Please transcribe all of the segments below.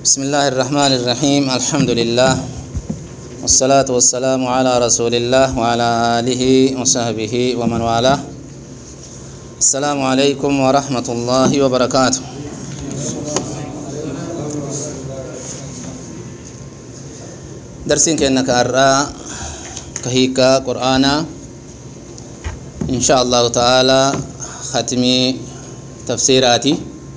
بسم الله الرحمن الرحيم الحمد لله والصلاة والسلام على رسول الله وعلى آله وصحبه ومن والاه السلام عليكم ورحمة الله وبركاته درسين كأنك أرى كهيكا قرآنا إن شاء الله تعالى ختمي تفسيراتي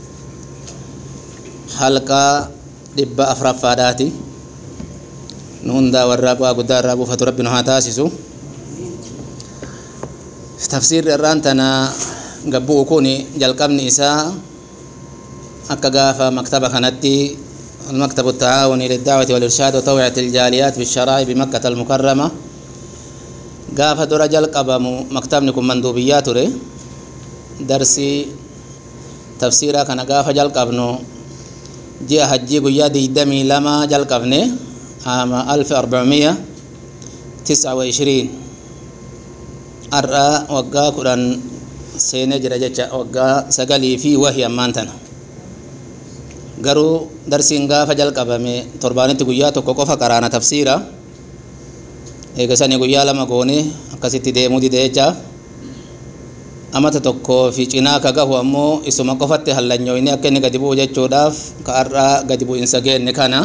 halqaa dhibba afuraffaadhaati nu hundaa warraa bu'aa guddaa irraa buufatu rabbi nu haa taasisu tafsiirri irraan tana gabbu'u kun jalqabni isaa akka gaafa maktaba kanatti المكتب التعاوني للدعوة والإرشاد وتوعية الجاليات بالشرائع بمكة المكرمة قاف درجة القبم مكتبنكم مندوبيات درسي تفسيرا كان قاف جل قبنو ji'a hajjii guyyaa digdamii lama jalqabne ama alfi arbacmiya tisca wa ishiriin har'a waggaa kudhan seenee jira jecha waggaa sagalii fi wahi ammaan tana garuu darsiin gaafa jalqabame torbaanitti guyyaa tokko qofa qaraana tafsiira eegasanii guyyaa lama goone akkasitti deemuu dide jechaaf amata tokkoo fi cinaa ka gahu ammoo isuma qofatti hallanyoyni akka inni gadi bu'u jechuudhaaf ka har'aa gadi bu'insa geenne kana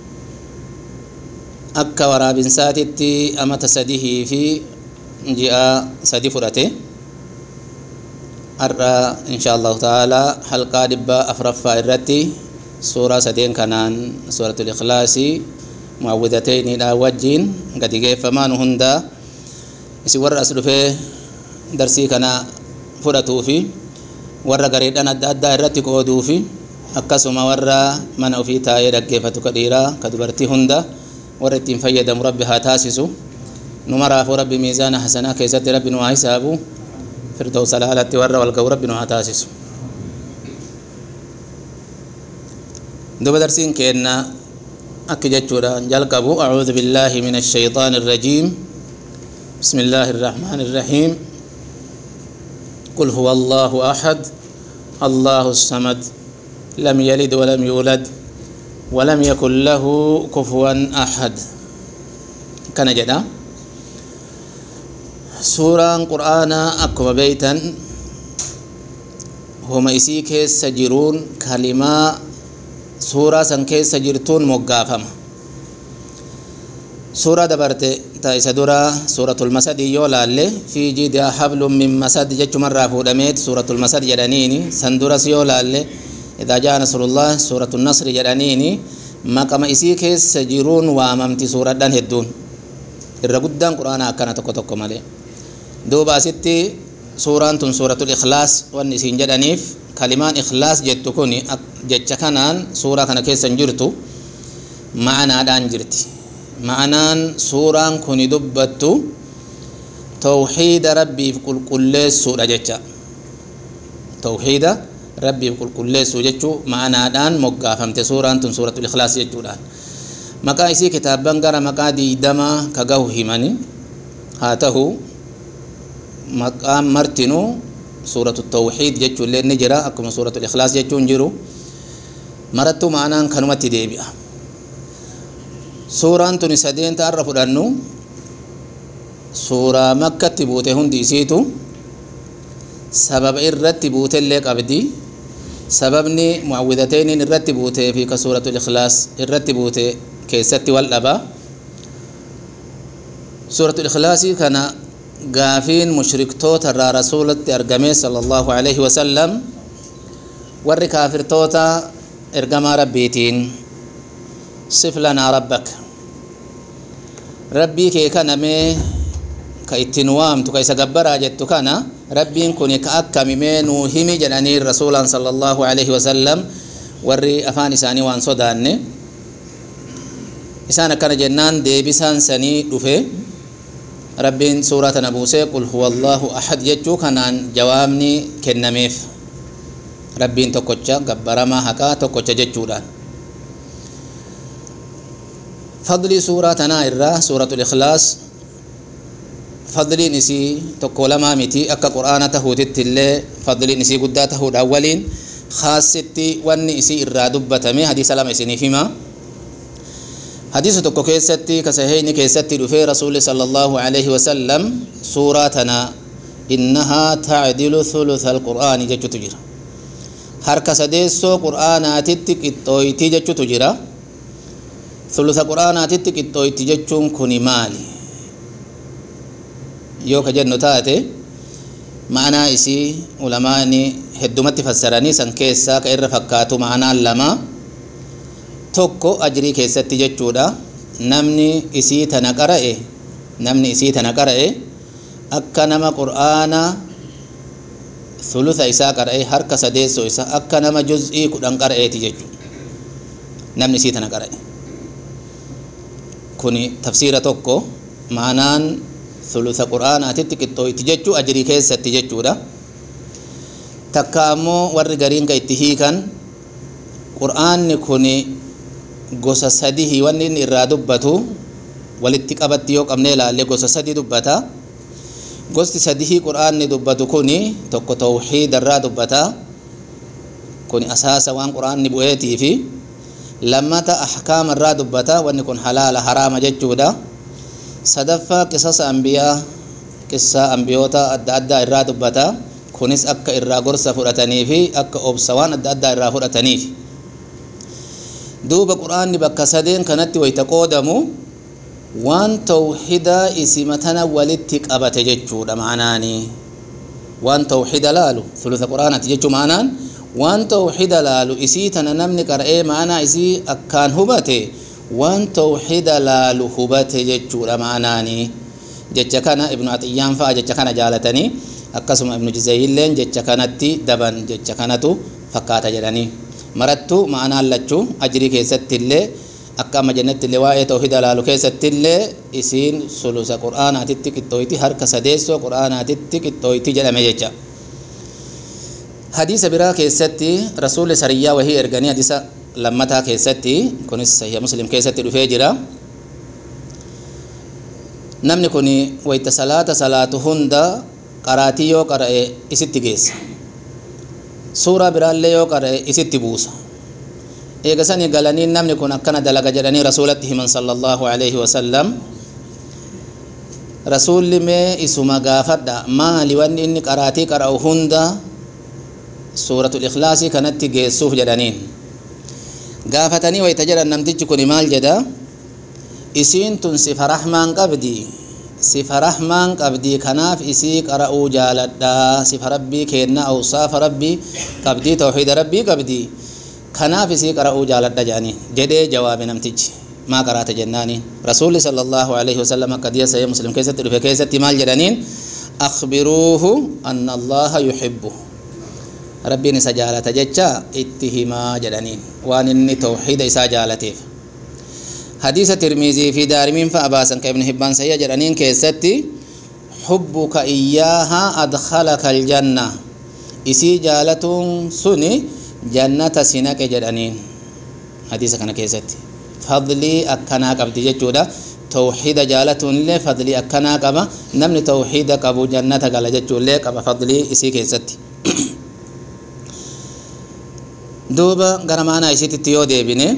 akka waraabinsaatitti amata sadihii fi ji'a sadi fudhate har'a insha allahu ta'ala halqaa dhibba afuraffaa irratti suuraa sadeen kanaan suuratul ikhlaasii muawwidateyniidha wajjiin gadi geeffamaan hundaa isin warra as dhufee darsii kana fudhatuu fi warra gareedhaan adda addaa irratti qooduu fi akkasuma warra mana ofii taa'ee dhaggeeffatu ka dhiiraa ka dubartii hunda warra ittiin fayyadamu rabbi haa taasisu nu maraafuu rabbi miizaana hasanaa keessatti rabbi nu haa hisaabu firdawsa laalatti warra wal ga'u rabbi nu haa taasisu duba darsiin keenna akki jechuudha jalqabu acuudu billaahi min ashayxaani irrajiim بسم الله الرحمن الرحيم قل هو الله أحد الله الصمد لم يلد ولم يولد ولم يكن له كفوا أحد كان جدا سورة قرآن أكما بيتا هما إسيك سجرون كلمة سورة سنكي سجرتون مقافمة سورة دبرت تايسا درا سورة المسد يولا اللي في جيدها حبل من مسد جج مرة فودميت سورة المسد جدانيني سندرا سيولا اللي إذا جاء نصر الله سورة النصر جدانيني ما كما إسي كيس سجرون واممتي سورة دان هدون الرقدان قرآن أكنا تكو تكو مالي دوبا ستي سورة سورة الإخلاص والنسين جدانيف كلمان إخلاص جتكوني جتش كانان سورة كان كيس سنجرتو معنا دان جرتي ma'anaan suuraan kun dubbattu tawxiida rabbiif qulqulleessuudha jecha tawxiida rabbiif qulqulleessuu jechuu ma'anaadhaan moggaafamte suuraan tun suuratul ikhlaas jechuudhaan maqaa isii kitaabban gara maqaa diidama ka gahu himani haa tahu maqaan martinuu suuratu tawxiid jechuu illee ni jira akkuma suuratul ikhlaas jechuun jiru marattuu ma'anaan kanumatti deebi'a suuraan tuni sadeenta irra fudhannu suuraa makkatti buute hundi isiitu sababa irratti buutellee qabdi sababni muawwidateeniin irratti buutee fi ka suuratul ikhlaas irratti buute keessatti wal dhaba suuratul ikhlaasii kana gaafiin mushriktoota irraa rasuulatti argame sala allahu alaihi wasallam warri kaafirtoota ergamaa rabbiitiin sif lanaa rabbak rabbii kee kanamee ka ittiin waamtu ka isa gabbaraa jettu kana rabbiin kun ka akkamimee nuu himi jedhanii rasuulaan sala allahu alaihi wasallam warri afaan isaanii waan sodaanne isaan akkana jennaan deebisaan sanii dhufe rabbiin suuraa tana buusee qul huwa allahu ahad jechuu kanaan jawaabni kennameef rabbiin tokkocha gabbaramaa haqaa tokkocha jechuudhaan fadlii suuraa tanaa irraa suuratul ikhlaas fadliin isii tokko lamaa miti akka qur'aana tahuutitti illee fadliin isii guddaa tahuudhaan waliin khaasitti keessatti wanni isii irraa dubbatame hadiisa lama isiniif hima hadiisa tokko keessatti kasaheyni keessatti dhufee rasuuli sala allahu alaihi wasallam suuraa tana innahaa tacdilu thulutha alqur'aani jechutu jira harka sadeessoo qur'aanaatitti qixxooyti jechutu jira thulutha qur'aanaatitti qixxooyti jechuun kuni maali yoo ka jennu taate ma'anaa isii ulamaani heddumatti fassaranii san keessaa ka irra fakkaatu ma'anaan lama tokko ajrii keessatti jechuudha namni isii tana qara'e namni isii tana qara'e akka nama qur'aana thulutha isaa qara'e harka sadeessoo isaa akka nama juz'ii kudhan qara'eeti jechuudha namni isii tana qara'e kuni tafsiira tokko ma'anaan thulutha qur'aanaatitti qixxooyti jechuu ajrii keessatti jechuudha takka ammoo warri gariin ka itti hiikan qur'aanni kun gosa sadihi wanni inni irraa dubbatu walitti qabatti yoo qabnee ilaalle gosa sadi dubbata gosti sadihii qur'aanni dubbatu kun tokko tawxiida irraa dubbata kun asaasa waan qur'aanni bu'eetii fi lammata ahkaama irraa dubbata wanni kun halaala haraama jechuudha sadaffaa qisasa ambiyaa qissaa ambiyoota adda addaa irraa dubbata kunis akka irraa gorsa fudhatanii fi akka obsa waan adda addaa irraa fudhataniif duuba quraanni bakka sadeen kanatti wayta qoodamu waan tawxidaa isima tana walitti qabate jechuudha maanaanii waan tawxida laalu thulutha quraanaati jechuu maanaan waan tawxida laalu isii tana namni qara'ee maanaa isii akkaan hubate waan tawxida laalu hubate jechuudha maanaanii jecha kana ibnu axiyyaan fa'a jecha kana jaalatanii akkasuma ibnu jizayilleen jecha kanatti daban jecha kanatu fakkaata jedhanii marattu ma'anaan lachuu ajrii keessattillee akka amma jennettillee waa'ee tawhida laalu keessattillee isiin sulusa qur'aanaatitti qixxooyti harka sadeessoo qur'aanaatitti qixxooyti jedhame jecha hadiisa biraa keessatti rasuulli sariyyaa wahii erganii hadiisa lammataa keessatti kunis sahiha muslim keessatti dhufee jira namni kun wayta salaata salaatu hunda qaraatii yoo qara'e isitti geessa suuraa biraallee yoo qara'e isitti buusa eegasanii galanii namni kun akkana dalaga jedhanii rasuulatti himan sallallahu alaihi wasallam rasuulli mee isuma gaafadha maali wanni inni qaraatii qara'u hunda suuratul ikhlaasii kanatti geessuuf jedhaniin gaafatanii wayta jedhan namtichi kun maal jedha isiin tun sifa rahmaan qabdi sifa rahmaan qabdi kanaaf isii qara'uu jaaladha sifa rabbii kenna awsaafa rabbii qabdi tawxiida rabbii qabdi kanaaf isii qara'uu jaaladha jedhanii jedhee jawaabe namtichi maa qaraata jennaani rasuulli sala allahu alaihi wasallam akka diya sahih muslim keessatti dhufe keessatti maal jedhaniin akhbiruuhu anna allaha yuhibbu rabbiin isa jaalata jecha itti himaa jedhaniin waan inni tawxiida isaa jaalateef hadiisa tirmiizii fi daarimiin fa'a baasan ka ibnu hibbaan sayya jedhaniin keessatti xubbuka iyyaaha adkhalaka aljanna isii jaalatuun suni jannata si naqe jedhaniin hadiisa kana keessatti fadlii akkanaa qabdi jechuudha tawxiida jaalatuunillee fadlii akkanaa qaba namni tawxiida qabu jannata gala jechuullee qaba fadlii isii keessatti duuba gara maanaa isiititti yoo deebine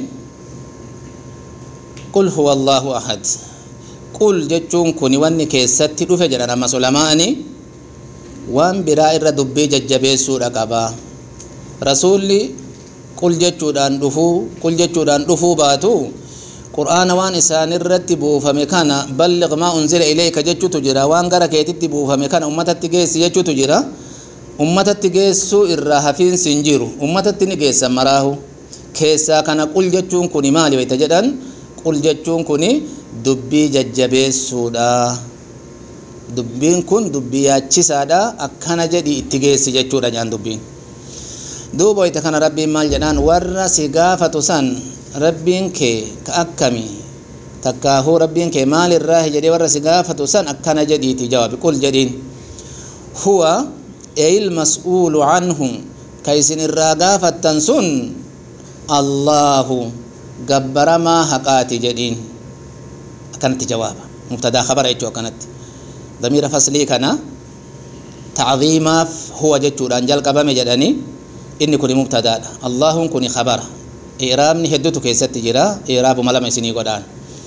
qul huwa allaahu ahad qul jechuun kun wanni keessatti dhufe jedhan ammas ulamaa'ani waan biraa irra dubbii jajjabeessuudha qaba rasuulli qul jechuudhaan dhufuu qul jechuudhaan dhufuu baatu qur'aana waan isaan irratti buufame kana balliq maa unzila ilayka jechuutu jira waan gara keetitti buufame kana ummatatti geessi jechuutu jira ummatatti geessuu irraa hafiinsi hin jiru ummatatti ni geessan maraahu keessaa kana qul jechuun kun maali wayta jedhan qul jechuun kun dubbii jajjabeessuudha dubbiin kun dubbii yaachisaadha akkana jedhi itti geessi jechuudha jaan dubbiin duuba wayta kana rabbiin maal jedhaan warra si gaafatu san rabbiin kee ka akkami takkaahuu rabbiin kee maalirraahi jedhee warra si gaafatu san akkana jedhiiti jawaabi qul jedhiin huwa eyil mas'uulu canhu ka isin irraa gaafattan sun allaahu gabbaramaa haqaati jedhiin akkanatti jawaaba mubtadaa kabara jechuu akkanatti damiira faslii kana tacdiimaaf huwa jechuudhaan jalqabame jedhanii inni kuni mubtadaadha allaahun kuni khabara i'raabni hedduutu keessatti jira i'raabuma lama isinii godhaan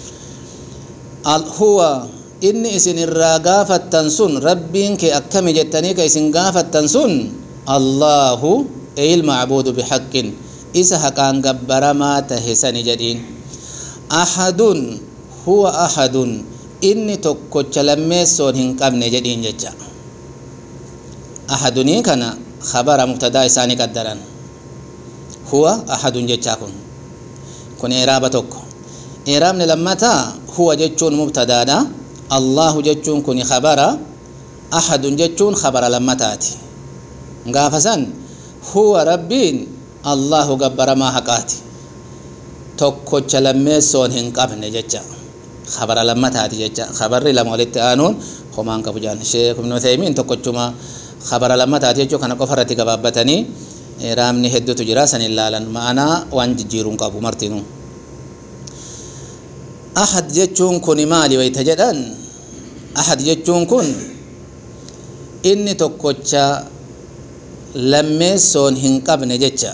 huwa inni isin irraa gaafattan sun rabbiin kee akkami jettanii ka isin gaafattan sun allaahu eyil macbuudu bihaqqin isa haqaan gabbaramaa tahe sani jedhiin ahadun huwa ahadun inni tokkocha lammeessoon hin qabne jedhiin jecha ahadunii kana khabara mubtadaa isaanii qaddaran huwa ahadun jechaa kun kun eeraaba tokko eeraabni lammataa huwa jechuun mubtadaadha allahu jechuun kun khabara ahadun jechuun khabara lammataati gaafa san huwa rabbiin allahu gabbaramaa haqaati tokkocha lammeessoon hin qabne jecha khabara lammataati jecha khabarri lama walitti aanuun homaan qabu jaan sheek ibnu uthaymiin tokkochuma khabara lammataati jechuu kana qofa irratti gabaabbatanii raamni hedduutu jira san ilaalan ma'anaa waan jijjiiruun qabu martinuu ahad jechuun kun maali wayta jedhan ahad jechuun kun inni tokkocha lammeessoon hin qabne jecha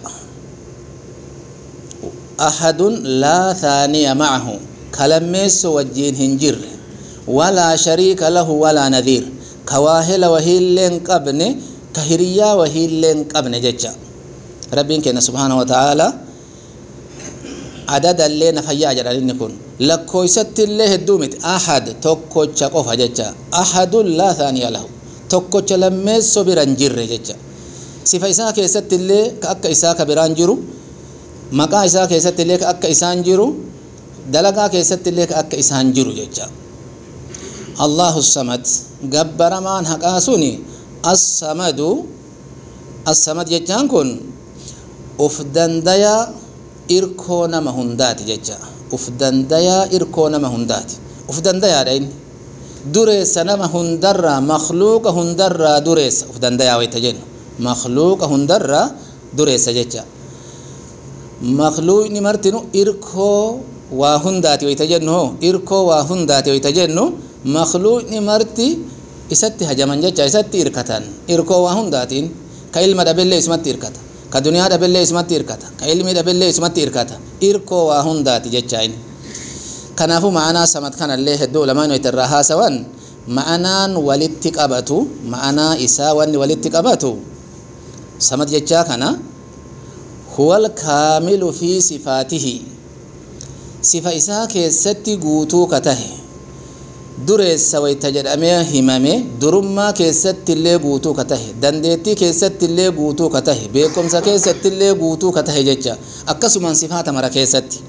ahadun laa thaaniya macahu ka lammeesso wajjiin hin jirre walaa shariika lahu walaa nadhiir ka waahela wahiilleen qabne ka hiriyyaa wahiilleen qabne jecha rabbiin kenna subhaanahu wataaalaa adadallee na fayyaa jedhan inni kun lakkooysattillee hedduu miti ahad tokkocha qofa jecha ahadun laa thaaniya lahu tokkocha lammeesso biran jirre jecha sifa isaa keessattillee ka akka isaa ka biraan jiru maqaa isaa keessattillee ka akka isaan jiru dalagaa keessattillee ka akka isaan jiru jecha allahu samad gabbaramaan haqaa suni assamadu assamad jechaan kun uf dandayaa irkoo nama hundaati jecha uf dandayaa irkoo nama hundaati uf dandayaadha inni dureessa nama hundarraa makluuqa hundarraa dureessa uf dandayaa wayta jennu makluuqa hundarraa dureessa jecha makluuqni martinu irkoo waa hundaati wayta jennu hoo irkoo waa hundaati wayta jennu makluuqni marti isatti hajaman jecha isatti irkatan irkoo waa hundaatiin ka ilma dhabellee isumatti irkata ka duniyaa dhabellee isumatti irkata ka ilmi dhabellee isumatti irkata irkoo waa hundaati jecha inni kanaafuu ma'anaa samad kanallee hedduu ulamaan wayta irraa haasawan ma'anaan walitti qabatu ma'anaa isaa wanni walitti qabatu samad jechaa kana huwal kaamilu fi sifaatihi sifa isaa keessatti guutuu ka tahe dureessa wayta jedhamee himame durummaa keessattillee guutuu ka tahe dandeettii keessattillee guutuu ka tahe beekumsa keessattillee guutuu ka tahe jecha akkasuman sifaata mara keessatti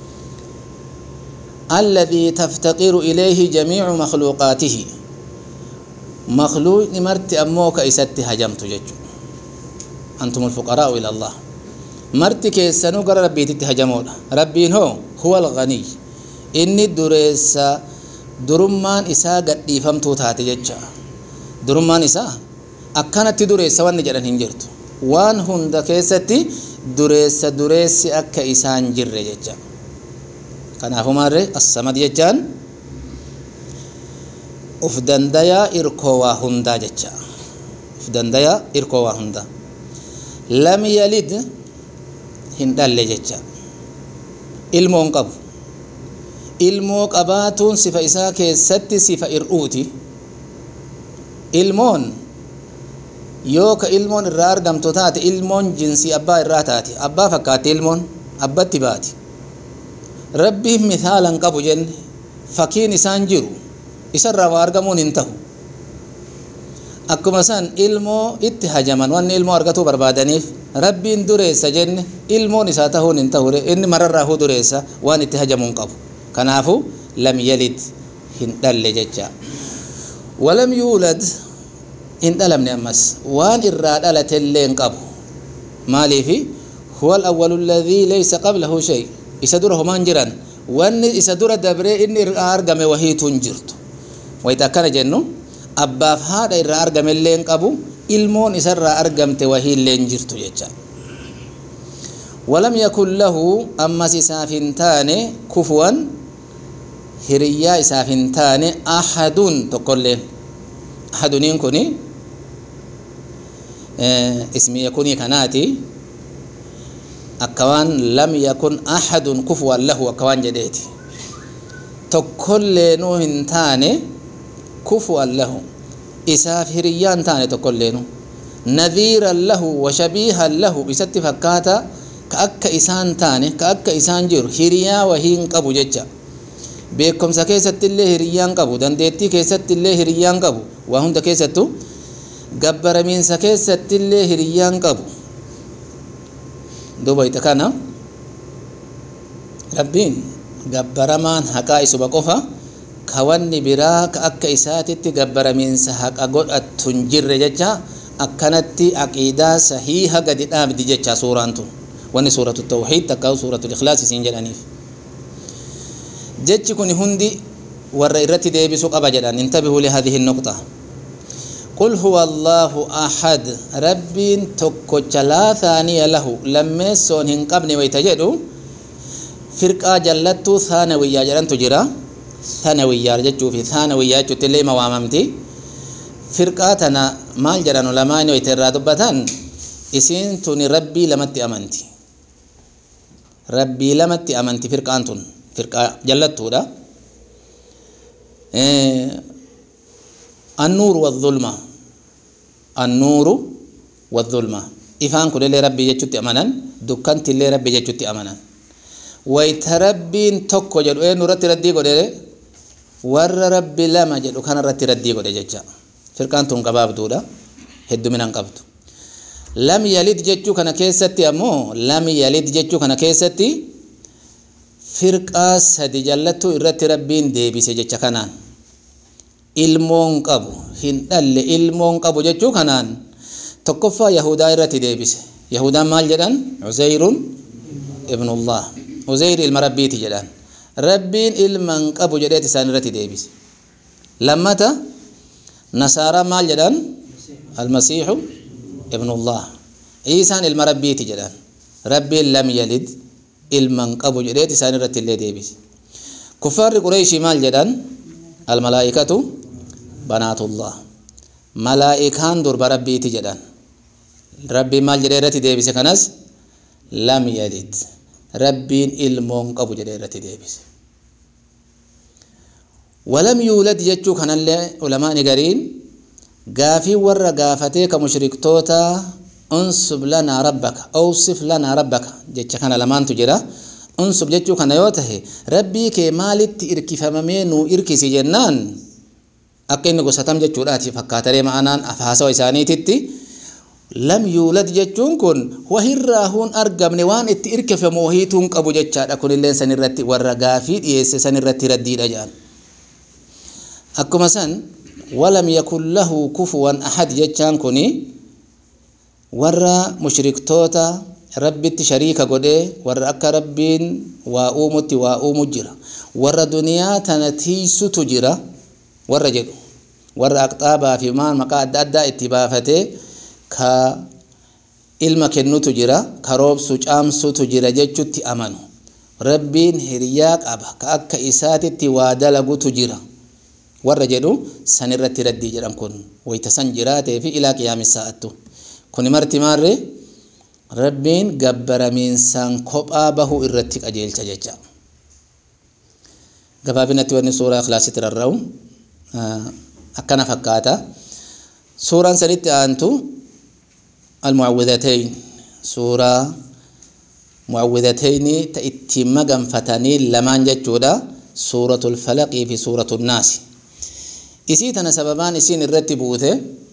alladii taftaqiru ilayhi jamiicu makluuqaatihi makluuqni marti ammoo ka isatti hajamtu jechu antum alfuqaraa'u ila allah marti keessanuu gara rabbiititti hajamoodha rabbiin hoo huwa alganiy inni dureessa durummaan isaa gadhiifamtuu taate jecha durummaan isaa akkanatti dureessa wanni jedhan hin jirtu waan hunda keessatti dureessa dureessi akka isaan jirre jecha kanaafu maarre assamad jechaan uf dandayaa irkoo waa hundaa jecha uf dandayaa irkoo waa hundaa lam yalid hin dhalle jecha ilmoon qabu ilmoo qabaatuun sifa isaa keessatti sifa ir'uuti ilmoon yoo ka ilmoon irraa argamtu taate ilmoon jinsii abbaa irraa taate abbaa fakkaatti ilmoon abbatti baati rabbiin misaalan qabu jenne fakkiin isaan jiru isarraa waa argamuun hin tahu akkuma san ilmoo itti hajaman wanni ilmoo argatuu barbaadaniif rabbiin dureessa jenne ilmoon isaa tahuun hin tahu inni mararraahuu dureessa waan itti hajamuun qabu kanaafu lam yalid hin dhalle jecha walam yuulad hin dhalamne ammas waan irraa dhalatellee hin qabu maaliifi huwa alawwalu alladhii laysa qablahu shay isa dura homaan jiran wanni isa dura dabree inni irraa argame wahiitu hin jirtu wayita akkana jennu abbaaf haadha irraa argamellee hin qabu ilmoon isarraa argamte wahiillee hin jirtu jecha walam yakun lahu ammas isaaf hin taane kufuwan hiriyyaa isaaf hin taane ahadun tokkolleen ahaduniin kuni ismi yakunii kanaati akka waan lam yakun ahadun kufuwan lahu akka waan jedheeti tokkolleenu hin taane kufuwan lahu isaaf hiriyyaa hin taane tokkolleenu nadhiiran lahu washabiihan lahu isatti fakkaata ka akka isaan taane ka akka isaan jiru hiriyaa wahii hin qabu jecha beekumsa keessatti illee hiriyyaan qabu dandeettii keessatti illee hiriyyaan qabu waa hunda keessattu gabbaramiinsa keessatti illee hiriyyaan qabu duuba ita kana rabbiin gabbaramaan haqaa isuma qofa ka wanni biraa ka akka isaatitti gabbaramiinsa haqa godhattu hin jirre jecha akkanatti aqiidaa sahiiha gadi dhaabdi jecha suuraan tun wanni suuratu tawxiid takka suuratu ikhlaas isiin jedhaniif jechi kun hundi warra irratti deebisuu qaba jedhan intabihuu lihadihi nuqxa قل هو الله أحد رب تكوچ لا ثاني له لما سون هن قبل ويتجدوا فرقة جلتو ثانوية جلن تجرا ثانوية جتشو في ثانوية جتشو اللي مواممتي فرقة تنا مال جران علماء ويترى دبتان إسين توني ربي لمتي أمنتي ربي لمتي أمنتي فرقة أنتون فرقة جلتو ده إيه النور والظلمة النور والظلمة إفان كل اللي ربي يجتي أمانا دكانت اللي ربي يجتي أمانا ويتربين توكو جدو إيه نورت ردي قد ور ربي لما جدو كان رت ردي قد ججا فرقان تون قباب دودا هدو من قبض لم يلد ججو كان كيستي أمو لم يلد ججو كان كيستي فرقا سدي جلتو إرت ربين ديبي سججا كانان ilmoon qabu hin dhalle ilmoon qabu jechuu kanaan tokkoffaa yahudaa irratti deebise yahudaan maal jedhan uzayrun ibnullah uzayr ilma rabbiiti jedhan rabbiin ilma hin qabu jedheet isaan irratti deebise lammata nasaaraa maal jedhan almasiixu ibnullah iisaan ilma rabbiiti jedhan rabbiin lam yalid ilma hin qabu jedheet isaan irratti illee deebise kuffaarri qureeshii maal jedhan almalaa'ikatu banaatullah malaa'ikaan durba rabbiiti jedhan rabbiin maal jedhee irratti deebise kanas lam yalid rabbiin ilmoon qabu jedhee irratti deebise walam yuulad jechuu kanallee ulamaani gariin gaafii warra gaafatee ka mushriktoota unsub lanaa rabbaka awsif lanaa rabbaka jecha kana lamaantu jira unsub jechuu kana yoo tahe rabbii kee maalitti irkifamamee nuu irkisi jennaan akka inni gosatam jechuudhaati fakkaatalee ma'anaan afaasawa isaaniititti lam yuulad jechuun kun wahirraa huun argamne waan itti irkifamu wahiituun qabu jechaadha kunillee san irratti warra gaafii dhiyeesse san irratti raddiidha jedhan akkuma san walam yakun lahu kufuwan ahad jechaan kuni warra mushriktoota rabbitti shariika godhee warra akka rabbiin waa uumutti waa uumu jira warra duniyaa tana tiisutu jira warra jedhu warra aqxaabaa fi maan maqaa adda addaa itti baafatee ka ilma kennutu jira ka roobsu caamsutu jira jechutti amanu rabbiin hiriyaa qaba ka akka isaatitti waa dalagutu jira warra jedhu san irratti raddii jedhan kun wayta san jiraatee fi ilaa qiyaamisaa'attu kuni marti maarree rabbiin gabbaramiinsaan kophaa bahuu irratti qajeelcha jecha gabaabinatti wanni suuraa ikhlaasitti rarra'u akkana fakkaata suuraan sanitti aantu almucawwidatayn suuraa mucawwidatayni ta ittiin maganfatanii lamaan jechuudha suuratu lfalaqii fi suuratu nnaasi isii tana sababaan isiin irratti buute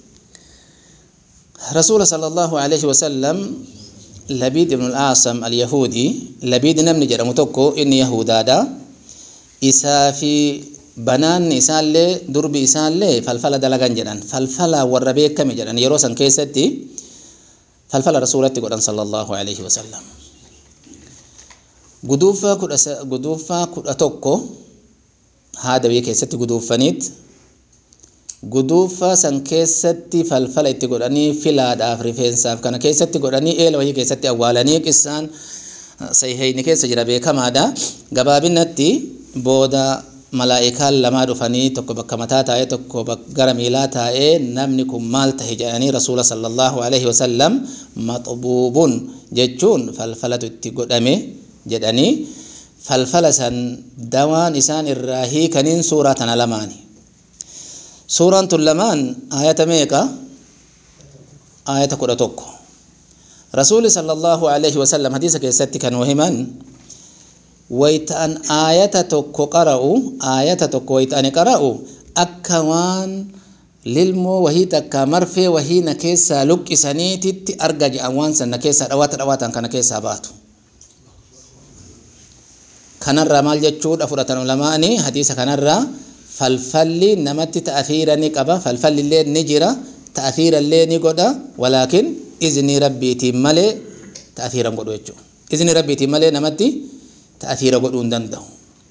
rasuula sala allahu alaihi wasallam labiid ibnu alaasam alyahudii labiid namni jedhamu tokko inni yahudaadha isaa fi banaanni isaallee durbi isaallee falfala dalagan jedhan falfala warra beekame jedhan yeroo san keessatti falfala rasuulatti godhan sala allahu alaihi wasallam guduuffaa kudha guduuffaa kudha tokko haada biyya keessatti guduuffaniit guduuffaa san keessatti falfala itti godhanii filaadhaaf rifeensaaf kana keessatti godhanii eela wayii keessatti awwaalanii qissaan sayheyni keessa jira beekamaadha gabaabinatti booda malaa'ikaan lamaa dhufanii tokko bakka mataa taa'ee tokko gara miilaa taa'ee namni kun maal tahe jedhanii rasuula sallallahu alaihi wasallam maxbuubun jechuun falfalatu itti godhame jedhanii falfala san dawaan isaan irraa hiikaniin suuraa tana lamaani suuraan tun lamaan aayata meeqa aayata kudha tokko rasuuli sallallahu alaihi wasallam hadiisa keessatti kan himan wayta'an aayata tokko qara'u aayata tokko wayta'ani qara'u akka waan lilmoo wahii takka marfee wahii na keessaa luqqisaniititti arga je'an waan san na keessaa dhawaata dhawaatan kana keessaa baatu kanarraa maal jechuudha fudhatan ulamaani hadiisa kanarraa falfalli namatti ta'afiira ni qaba falfalli illee ni jira ta'afiira illee ni godha walaakin iznii rabbiitiin malee ta'afiira hin godhu jechuudha iznii rabbiitiin malee namatti ta'afiira godhuu hin danda'u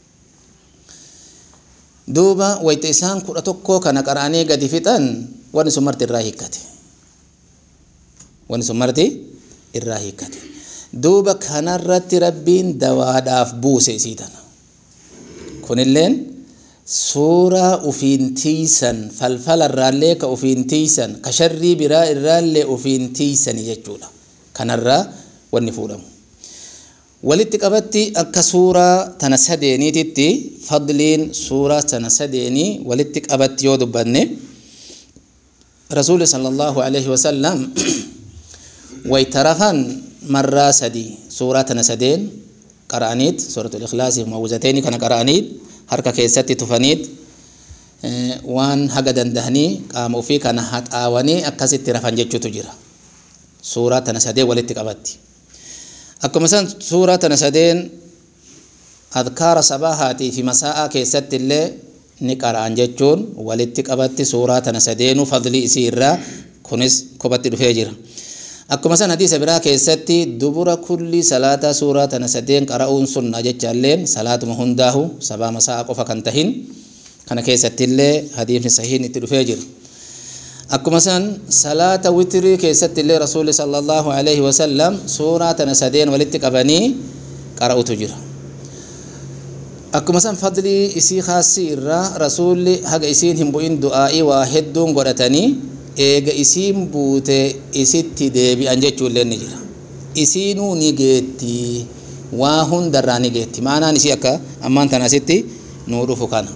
duuba wayta isaan kudha tokkoo kana qara'anii gadi fixan wanni sun marti irraa hiikkate wanni sun marti irraa hiikkate duuba kanarratti rabbiin dawaadhaaf buuse isii tana kunilleen suuraa ufiin tiisan falfala irraallee ka ufiin tiisan ka sharrii biraa irraallee ufiin tiisani jechuudha kanarraa wanni fuudhamu walitti qabatti akka suuraa tana sadeeniititti fadliin suuraa tana sadeenii walitti qabatti yoo dubbanne rasuuli sallallahu alaihi wasallam waytarafan marraa sadii suuraa tana sadeen qara'aniit suuratul ikhlaasii muawwizateeni kana qara'aniit harka keessatti tufaniit waan haga dandahanii qaama ofii kana haxaawanii akkasitti rafan jechuutu jira suuraa tana sadeen walitti qabatti akkuma san suuraa tana sadeen adkaara sabaahaatii fi masaa'aa keessatti illee ni qara'an jechuun walitti qabatti suuraa tana sadeenuu fadlii isii irraa kunis kophatti dhufee jira akkuma san hadiisa biraa keessatti dubura kulli salaataa suuraa tana sadeen qara'uun sunna jechaalleen salaatuma hundaahu sabaa masaa'aa qofa kan tahin kana keessatti illee hadiisni sahiin itti dhufee jira akkuma san salaata witrii keessatti illee rasuulli sallallahu alaihi wasallam suuraa tana sadeen walitti qabanii qara'utu jira akkuma san fadlii isii kaasii irraa rasuulli haga isiin hin bu'in du'aa'ii waa hedduun godhatanii eega isiin buute isitti deebi'an jechuullee ni jira isiinuu ni geetti waa hundarraa ni geetti maanaan isii akka ammaan tana asitti nuu dhufu kana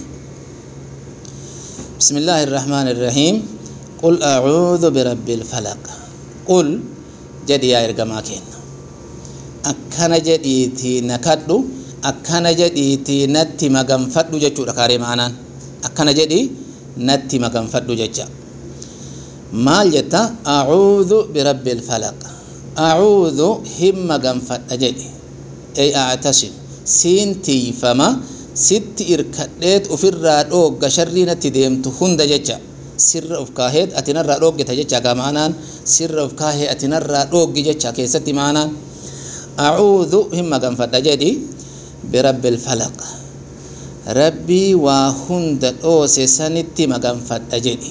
بسم الله الرحمن الرحيم قل أعوذ برب الفلق قل جدي يا إرجما كين أكنا جديتي نكدو أكنا جديتي نتي مغم فدو جچو ركاري معنا أكنا جدي نتي مغم فدو جچا maal jetta acuudhu birabbi ilfalaq acuudhu himma ganfadha jedhe ey actasim siin tiifama sitti irkadheet ufirraa dhoogga sharrii natti deemtu hunda jecha sirra uf kaaheet ati narraa dhooggita jecha gaa maanaan sirra uf kaahee ati narraa dhooggi jecha keessatti maanaan acuudhu himma ganfadha jedhi birabbi ilfalaq rabbii waa hunda dhoose sanitti maganfadha jedhi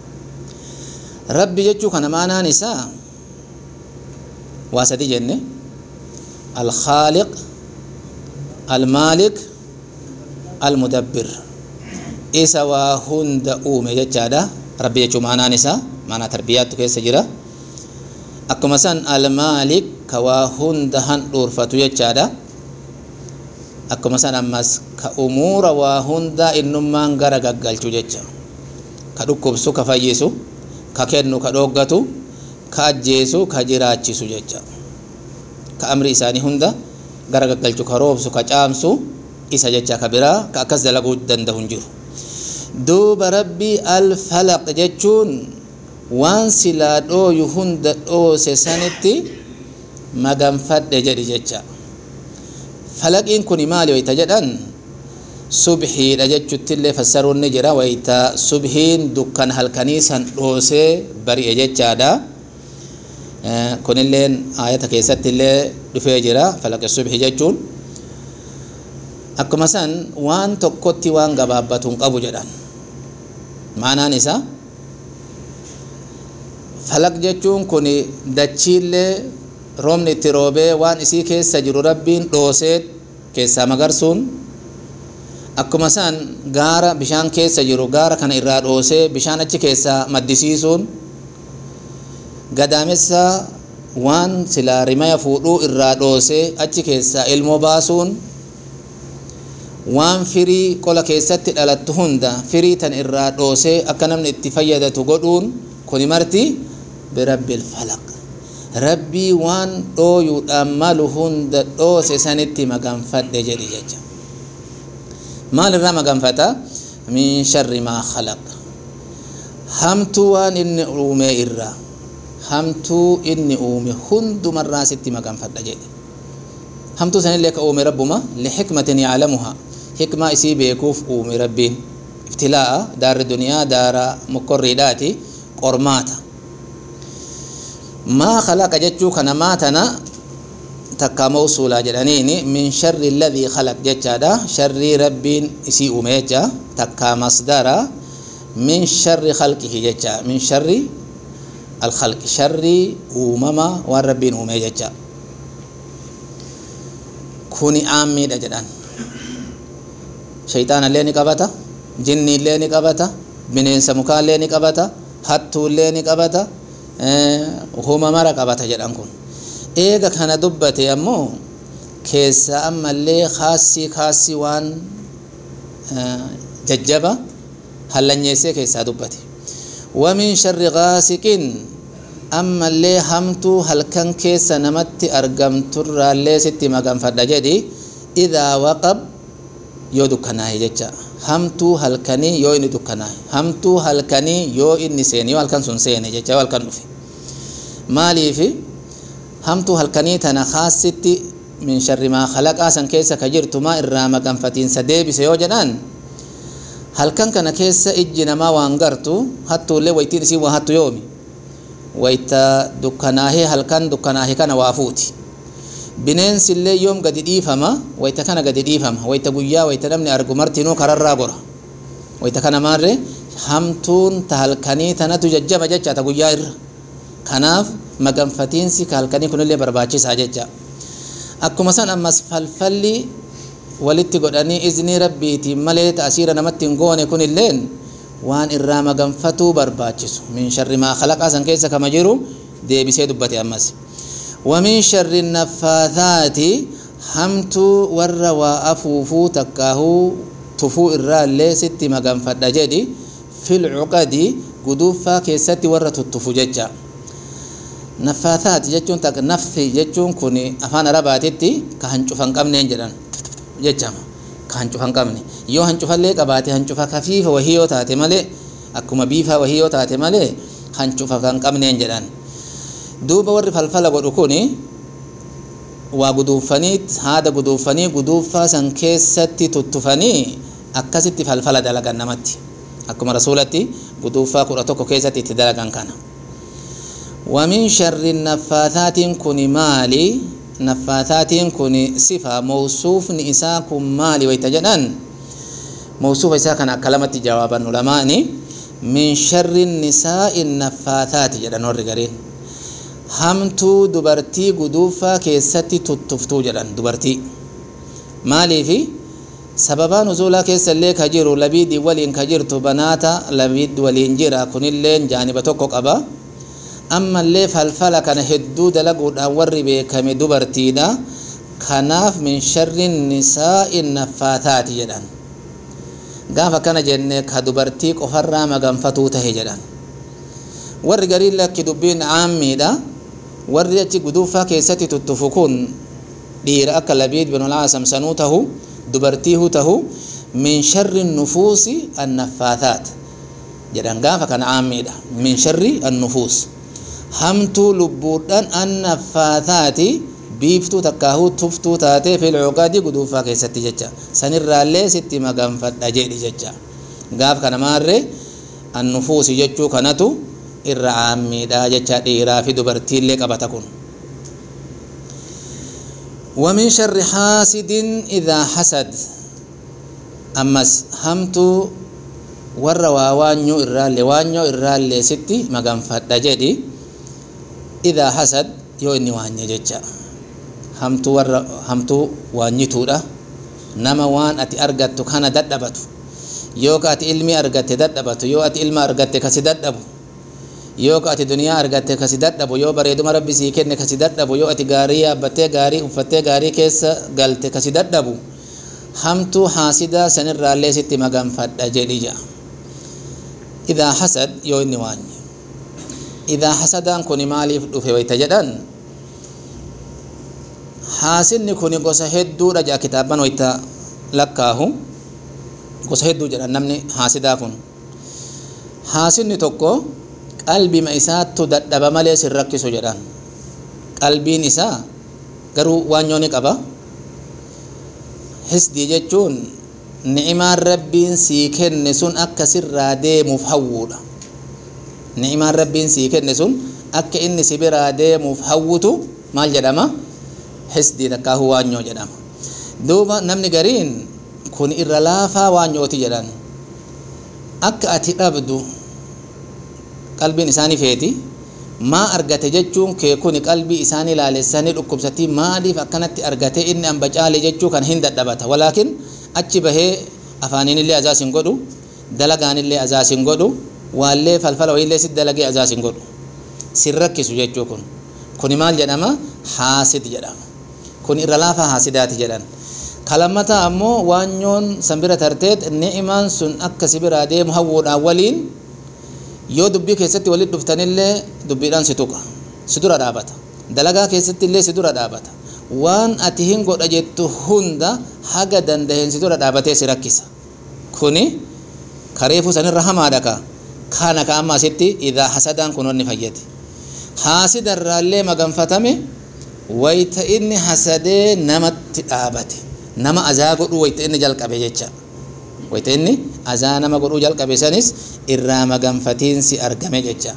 rabbi jechuu kana maanaan isaa waa sadi jenne alkhaaliq almaalik almudabbir isa waa hunda uume jechaadha rabbi jechuu maanaan isaa maanaa tarbiyaattu keessa jira akkuma san almaalik ka waa hunda handhuurfatu jechaadha akkuma san ammas ka umuura waa hunda innummaan gara gaggalchu jecha ka dhukkubsu ka fayyisu ka kennu ka dhooggatu ka ajjeesu ka jiraachisu jecha ka amri isaanii hunda gara gaggalchu ka roobsu ka caamsu isa jecha ka biraa ka akkas dalaguu danda'u hin jiru duuba rabbii alfalaq jechuun waan silaa dhooyu hunda dhoose sanitti maganfadhe jedhi jecha falaqiin kun maali wayta jedhan subhiidha jechuttillee fassaruun ni jira wayta subhiin dukkan halkanii san dhoosee bari'e jechaadha kunilleen aayata keessatti illee dhufee jira falaqi subhi jechuun akkuma san waan tokkotti waan gabaabbatu hin qabu jedhan maanaan isaa falaq jechuun kun dachiillee roobni itti roobee waan isii keessa jiru rabbiin dhoosee keessaa magarsuun akkuma isaan gaara bishaan keessa jiru gaara kana irraa dhoosee bishaan achi keessaa maddisiisuun gadaamessa waan silaa rimaya fuudhuu irraa dhoosee achi keessaa ilmoo baasuun waan firii qola keessatti dhalattu hunda firii tan irraa dhoosee akka namni itti fayyadatu godhuun kuni marti birabbil falaq rabbii waan dhooyuudhaan malu hunda dhoose sanitti maganfadhe jedhi jecha maal irraa maganfata min sharri maa khalaq hamtuu waan inni uume irraa hamtuu inni uume hundumarraa sitti maganfadha jedhe hamtuu sanillee ka uume rabbuma lixikmatin yaclamuha hikmaa isii beekuuf uume rabbiin ibtilaa'a daarri duniyaa daara mokorriidhaati qormaata maa khalaqa jechuu kana maa tana takkaa mawsuulaa jedhaniini min sharri alladhii khalaq jechaadha sharrii rabbiin isii uume jecha takkaa masdara min sharri khalqihi jecha min sharri alkhalqi sharrii uumama waan rabbiin uume jecha kuni aammiidha jedhan shayxaanallee ni qabata jinniillee ni qabata bineensa mukaallee ni qabata hattuullee ni qabata huma mara qabata jedhan kun eega kana dubbate ammoo keessa ammallee kaasii kaasii waan jajjaba hallanyeessee keessaa dubbate wamin sharri gaasiqin ammallee hamtuu halkan keessa namatti argamturraallee sitti maganfadha jedhi idaa waqab yoo dukkanaahe jecha hamtuu halkanii yoo inni dukkanaahe hamtuu halkanii yoo inni seene yoo halkan sun seene jecha yoo halkan dhufe maaliifi hamtuu halkanii tana kaasitti min sharri maa khalaqaa san keessa ka jirtu maa irraa maganfatiinsa deebise yoo jedhan halkan kana keessa ijji namaa waan gartu hattuullee waytiin isii waa hattu yoomi wayta dukkanaahee halkan dukkanaahee kana waa fuuti bineensillee yoom gadi dhiifama wayta kana gadi dhiifama wayta guyyaa wayta namni argu martinuu kararraa gora wayta kana maarre hamtuun ta halkanii tanatu jajjaba jecha ta guyyaa irra kanaaf maganfatiinsi ka halkanii kunillee barbaachisaa jecha akkuma san ammas falfalli walitti godhanii iznii rabbiitiin malee ta'asiira namatti hin goone kunilleen waan irraa maganfatuu barbaachisu min sharri maa khalaqaa san keessa kama jiru deebisee dubbate ammas ومن شر النفاثات همتو ور وافوفو تكاهو تفو الرالي ستي مغان فدجدي في العقد قدوفا كيستي ور تتفو ججا نفاثات جچون تك نفثي جچون كوني افان رباتتي كهنچفن قمنين جدان جچما كهنچفن قمني يو هنچفلي قباتي هنچفا خفيف وهي تاتي مالي akkuma biifaa wahii yoo taate malee hancufa kan qabneen jedhan duuba warri falfala godhu kun waa guduufanii haada guduufanii guduufaa san keessatti tuttufanii akkasitti falfala dalagan namatti akkuma rasuulatti guduufaa kudha tokko keessatti itti dalagan kana wamin sharri naffaataatiin kun maali naffaataatiin kun sifa mawsuufni isaa kun maali wayta jedhan mawsuufa isaa kana akka lamatti jawaabannu lamaani min sharri nisaa'i naffaataati jedhan warri gariin hamtuu dubartii guduufaa keessatti tuttuftuu jedhan dubartii maaliifi sababaa nuzuulaa keessa illee ka jiru labiidii waliin ka jirtu banaata labiid waliin jira kunilleen jaaniba tokko qaba ammallee falfala kana hedduu dalaguudhaan warri beekame dubartiidha kanaaf min sharri nisaa'i naffaataati jedhan gaafa kana jenne ka dubartii qofarraa maganfatuu tahe jedhan warri gariin lakki dubbiin caammiidha warri achi guduufaa keessatti tuttufu kun dhiira akka labiid binulcaasam sanuu tahu dubartiihu tahu min sharri nufuusi annaffaataat jedhan gaafa kana caammiidha min sharri annufuus hamtuu lubbuudhaan annaffaataati biiftuu takkaahuu tuftuu taatee filcuqadi guduufaa keessatti jecha sanirraallee sitti maganfadha jedhi jecha gaaf kana maarre annufuusi jechuu kanatu irra caammiidha jecha dhiiraa fi dubartiillee qabata kun ومن شر حاسد إذا حسد أمس همتو ور وانيو إرالي وانيو إرالي ستي مغنفت جدي إذا حسد يو إني وانيو جتشا hamtuu warra hamtuu waanyituudha nama waan ati argattu kana dadhabatu yoo ka ati ilmi argatte dadhabatu yoo ati ilma argatte kasi dadhabu yoo ka ati duniyaa argatte kasi dadhabu yoo bareeduma rabbi sii kenne kasi dadhabu yoo ati gaarii yaabbattee gaarii uffattee gaarii keessa galte kasi dadhabu hamtuu haasidaa sanirraallee sitti maganfadha jedhi jedha idaa hasad yoo inni waanye idaa hasadaan kun maaliif dhufe wayta jedhan haasidni kun gosa hedduudha jedha kitaaban wayta lakkaahu gosa hedduu jedhan namni haasidaa kun haasidni tokko qalbima isaattu dadhaba malee sin rakkisu jedhan qalbiin isaa garuu waanyoo ni qaba hisdii jechuun ni'imaan rabbiin sii kenne sun akka sirraa deemuuf hawwuudha ni'imaan rabbiin sii kenne sun akka inni si biraa deemuuf hawwutu maal jedhama hisdii takkaahu waanyoo jedhama duuba namni gariin kun irra laafaa waanyooti jedhan akka ati dhabdu qalbiin isaanii feeti maa argate jechuun kee kun qalbii isaanii laalessanii dhukkubsatii maaliif akkanatti argate inni amba caale jechuu kan hin dadhabata walaakin achi bahee afaaniinillee azaas hin godhu dalagaanillee azaas hin godhu waallee falfala wayiillee sit dalagee azaas hin godhu sin rakkisu jechuu kun kuni maal jedhama haasid jedhama kun irra laafaa haasidaati jedhan kalammataa ammoo waanyoon san bira tarteet ni'imaan sun akka si biraa deemu hawwuudhaan waliin yoo dubbii keessatti walit dhuftanillee dubbiidhaan si tuqa si dura dhaabata dalagaa keessatti illee si dura dhaabata waan ati hin godha jettu hunda haga dandaheen si dura dhaabatee si rakkisa kuni kareefuu sanirra hamaadha ka kana ka amma asitti idaa hasadaan kun onni fayyade haasidarraallee maganfatame wayta inni hasadee namatti dhaabate nama azaa godhuu wayta inni jalqabe jecha wayta inni azaa nama godhuu jalqabe sanis irraa maganfatiinsi argame jecha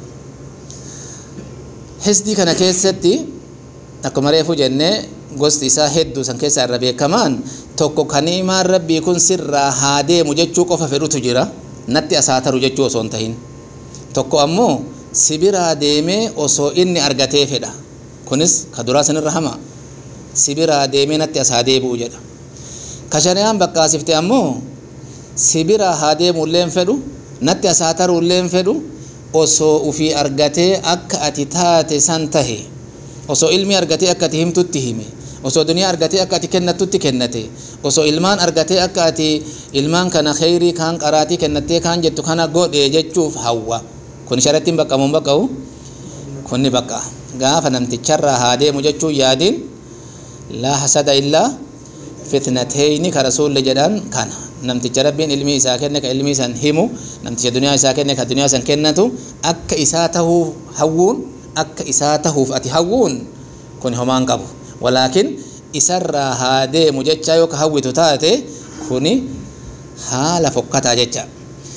hisdii kana keessatti akkuma reefu jennee gosti isaa hedduu san keessaa irra beekamaan tokko kaniimaan rabbii kun sirraa haa deemu jechuu qofa fedhutu jira natti asaataru jechuu osoo hin tahin tokko ammoo si biraa deemee osoo inni argatee fedha kunis ka duraa sanirra hama si biraa deemee natti as haa deebi'u jedha ka shari'aan bakkaasifte ammoo si biraa haa deemuulleen fedhu natti as haa taruulleen fedhu osoo ufii argatee akka ati taate san tahe osoo ilmi argatee akka ati himtutti hime osoo duniyaa argatee akka ati kennatutti kennate osoo ilmaan argatee akka ati ilmaan kana kheyrii kaan qaraatii kennattee kaan jettu kana godhe jechuuf hawwa kun sharattiin baqqamuun baqqa'u kunni baqqa gaafa namticharraa haa deemu jechuun yaadiin laa hasada illaa fitnateyni ka rasuulle jedhan kana namticha rabbiin ilmii isaa kenne ka ilmii san himu namticha duniyaa isaa kenne ka duniyaa san kennatu akka isaa tahuuf hawwuun akka isaa tahuuf ati hawwuun kun homaan qabu walaakin isarraa haa deemu jecha yoo ka hawwitu taate kuni haala fokkataa jecha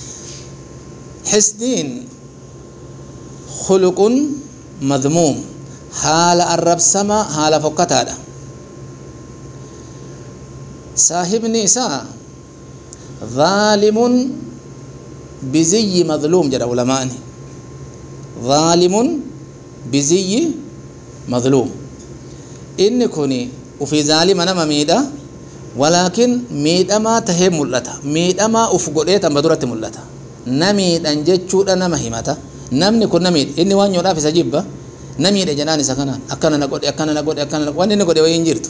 hisdiin khuluqun madmuum haala arrabsama haala fokkataadha saahibni isaa zaalimun biziyyi madluum jedha ulamaani zaalimun biziyyi madluum inni kun ufii zaalima nama miidha walaakin miidhamaa tahee mul'ata miidhamaa uf godhee tamba duratti mul'ata namiidhan jechuudha nama himata namni kun namiidha inni waan nyoodhaaf isa jibba namiidha jedhaan isa kanaan akkana na godhe akkana na godhe akkana na waan inni godhe wayii hin jirtu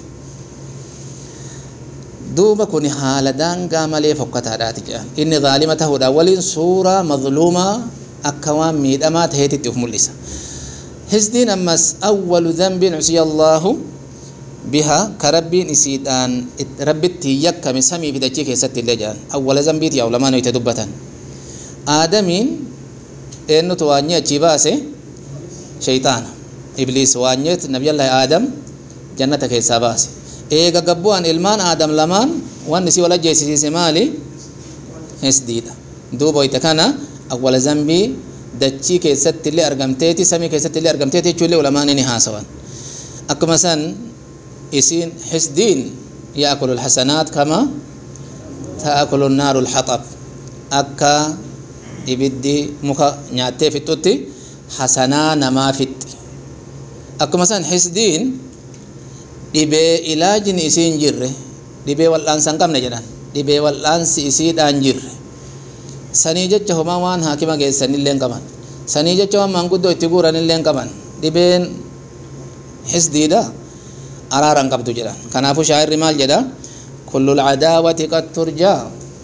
duuba kun haala daangaa malee fokkataadhaati jedhan inni zaalima tahuudha waliin suuraa mazluumaa akka waan miidhamaa taheetitti uf mul'isa hisdiin ammas awwalu dhanbin usiya allaahu biha ka rabbiin isiidhaan rabbitti yakkame samii fi dachii keessatti illee jedhan awwala dhanbiiti yaa ulamaan hoyte dubbatan aadamiin eennutu waanyee achii baase shayxaana ibliis waanyeet nabiyallaahi aadam jannata keessaa baase eega gabbu'an ilmaan aadam lamaan wanni si wal ajjeesisiise maali hisdiidha duuba hoyte kana awwala zambii dachii keessatti illee argamteeti samii keessatti illee argamteeti jechuu illee ulamaan ni haasawan akkuma san isiin hisdiin yaakulu lxasanaat kama taakulu naaru lxaxab akka ibiddi muka nyaattee fixxutti hasanaa namaa fixxi akkuma san hisdiin dhibee ilaajni isiin jirre dhibee wal'aansa hin qabne jedhan dhibee wal'aansi isiidhaan jirre sanii jecha homaa waan haakima geessanillee hin qaban sanii jecha waan maanguddoo itti guuranillee hin qaban dhibeen hisdiidha araara hin qabdu jedhan kanaafuu shaa'irri maal jedha kullul cadaawati qad turjaa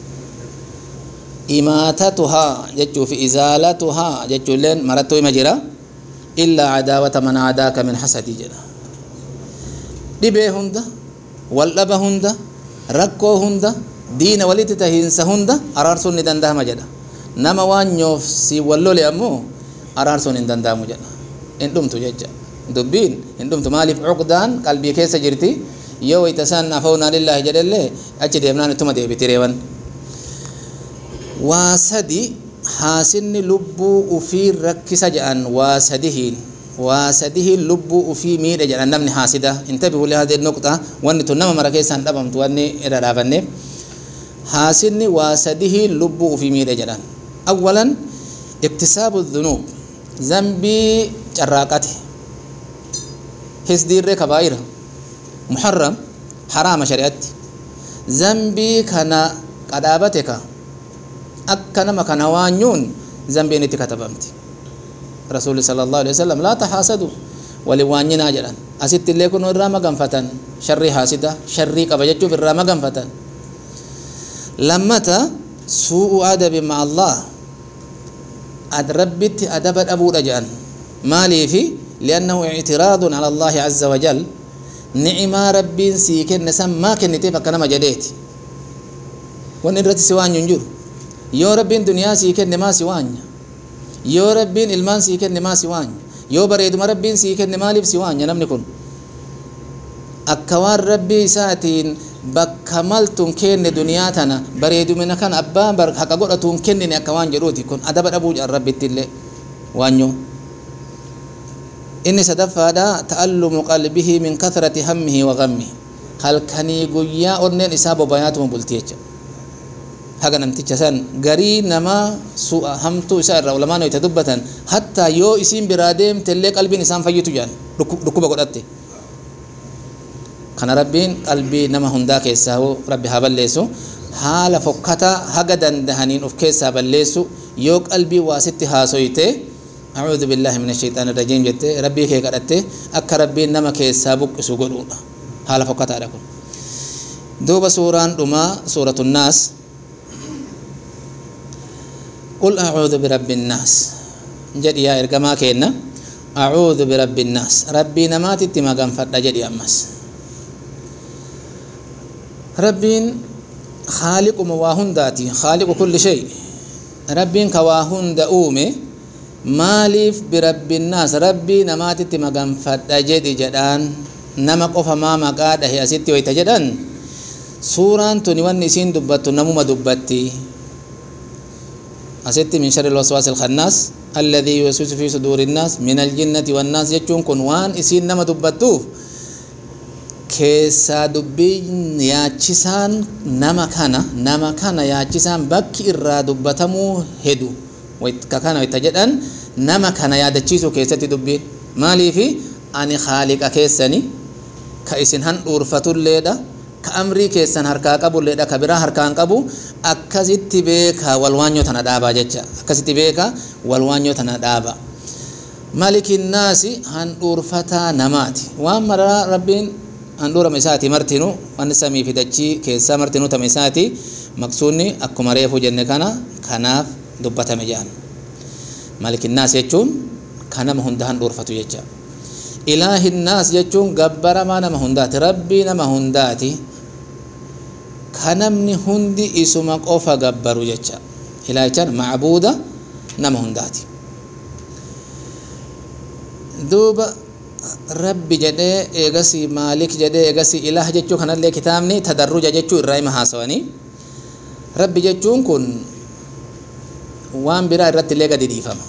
imaatatuhaa jechuu fi izaalatuhaa jechuulleen marattuu hima jira illaa cadaawata man caadaaka min hasadii jedha dhibee hunda waldhaba hunda rakkoo hunda diina walitti tahiinsa hunda araarsuun ni dandahama jedha nama waan nyoof si wallole ammoo araarsuun hin danda'amu jedha hin dhumtu jecha dubbiin hin dhumtu maaliif cuqdaan qalbii keessa jirti yoo wayta san afawnaa lillaahi jedhellee achi deemnaan ittuma deebiti reeban waa sadi haasinni lubbuu ufii rakkisa jedhan waa sadihiin waa sadihiin lubbuu ufii miidhe jedhan namni haasida intabihu lihadii nuqxa wanni tun nama mara keessaan dhabamtu wanni irra dhaabanneef haasinni waa sadihiin lubbuu ufii miidhe jedhan awwalan iktisaabu dhunuub zambii carraaqate hisdiirree kabaa'ira muharram haraama shari'atti zambii kana qadhaabate ka akka nama kana waanyuun zambiin itti katabamti rasuuli sala allahu alaihi wasallam laa tahaasadu walin waanyinaa jedhan asitti illee kun irraa maganfatan sharrii haasida sharrii qaba jechuuf irraa maganfatan lammata suu'u adabi ma allah ad rabbitti adaba dhabuudha jedhan maaliifi liannahu ictiraadun ala allahi azza wajal ni'imaa rabbiin sii kenne san maa kenniteef akka nama jedheeti wanni irratti si waanyu hin jiru yoo rabbiin duniyaa sii kenne maa si waanya yoo rabbiin ilmaan sii kenne maa si waanya yoo bareeduma rabbiin sii kenne maaliif si waanya namni kun akka waan rabbii isaatiin bakka maltuun kenne duniyaa tana bareedumina kan abbaa haqa godhatuun kennine akka waan jedhuuti kun adaba dhabuu jedhan rabbitti illee waanyo inni sadaffaadha ta'allumu qalbihi min kathrati hammihi wa ghammihi halkanii guyyaa onneen isaa bobayaatuma bulti jecha haga namticha san garii nama su'a hamtuu isaa irraa ulamaan itti dubbatan hattaa yoo isiin biraa deemtellee qalbiin isaan fayyitu jedhan dhukkuba godhatte kana rabbiin qalbii nama hundaa keessaa rabbi haa balleessu haala fokkataa haga dandahaniin of keessaa balleessu yoo qalbii waasitti haasoyte أعوذ بالله من الشيطان الرجيم جت ربي كي قدت أك ربي نما كي سابق سوغدون حال فقط على كل دوب سوران دما سورة الناس قل أعوذ برب الناس جد يا إرقما كينا أعوذ برب الناس ربي نمات تما غنفت جد يا أمس ربين خالق مواهن ذاتي خالق كل شيء ربين كواهن دؤومه maaliif birabbinnaas rabbii namaatitti maganfadha jedhi jedhaan nama qofa maa maqaa dhahe asitti wayta jedhan suuraan tuni wanni isiin dubbattu namuma dubbatti asitti min sharri lwaswaasi ilkhannaas alladhii yuwaswisu fi suduuri innaas min aljinnati wannaas jechuun kun waan isiin nama dubbattuuf keessaa dubbiin yaachisaan nama kana nama kana yaachisaan bakki irraa dubbatamuu hedu ka kana itta jedhan nama kana yaadachiisuu keessatti dubbiin maaliifi ani haaliqa keessani ka isin handhuurfatulleedha ka amrii keessan harkaa qabulleedha ka biraa harkaan qabu akkasitti beeka walwaanyoo tana dhaabaa jecha akkasitti beeka walwaanyoo tana dhaaba malikinnaasi handhuurfataa namaati waan maraa rabbiin handhuurama isaati martinu wanni samii fi dachii keessaa martinuu tama isaati maqsuunni akkuma reefuu jenne kana kanaaf dubbatame jedhan malikinnaas jechuun kan nama hunda handhuurfatu jecha ilaahinnaas jechuun gabbaramaa nama hundaati rabbii nama hundaati ka namni hundi isuma qofa gabbaru jecha ilaahichaan macbuuda nama hundaati duuba rabbi jedhee eegasii maalik jedhee eegasii ilaah jechuu kanallee kitaabni tadarruja jechuu irraa hima haasawanii rabbi jechuun kun waan biraa irratti illee gadi dhiifama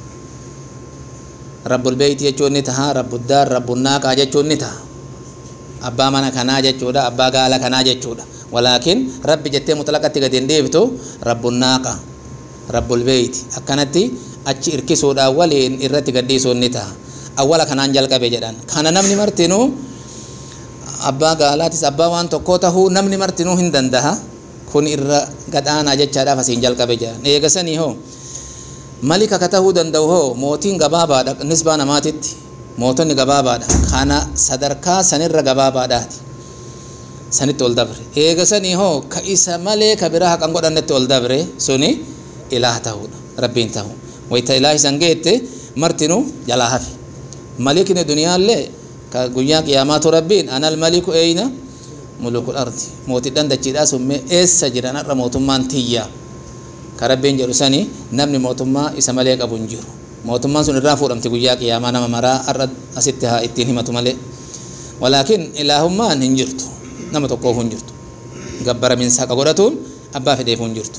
rabbul beeyti jechuun ni taha rabbuddaar rabbunnaaqa jechuun ni taha abbaa mana kanaa jechuudha abbaa gaala kanaa jechuudha walaakin rabbi jettee mutlaqatti gadi hin dhiiftu rabbunnaaqa rabbul beeyti akkanatti achi irkisuudhaan waliin irratti gadhiisuun ni taha awwala kanaan jalqabe jedhan kana namni martinuu abbaa gaalaatis abbaa waan tokkoo tahuu namni martinuu hin dandaha kun irra gadhaanaa jechaadhaaf asiin jalqabe jedhan eegasanii hoo malika ka tahuu danda'u hoo mootiin gabaabaadha nisbaa namaatitti mootonni gabaabaadha kana sadarkaa sanirra gabaabaadhaati sanitti ol dabre eegasanii hoo ka isa malee ka biraa haqan godhannetti ol dabre suni ilaah tahuudha rabbiin tahu wayta ilaah isan geette martinu jalaa hafe malikni duniyaallee ka guyyaa qiyaamaatu rabbiin anal maliku eyna mulukul ardi mootidhan dachiidhaa summee eessa jiran har'a mootummaan tiyyaa ka rabbiin jedhu sani namni mootummaa isa malee qabu hin jiru mootummaan sun irraa fuudhamti guyyaa qiyaamaa nama maraa har'a asitti haa ittiin himatu malee walaakin ilaahummaan hin jirtu nama tokkoof hin jirtu gabbaraminsa haqa godhatuun abbaa fedheef hin jirtu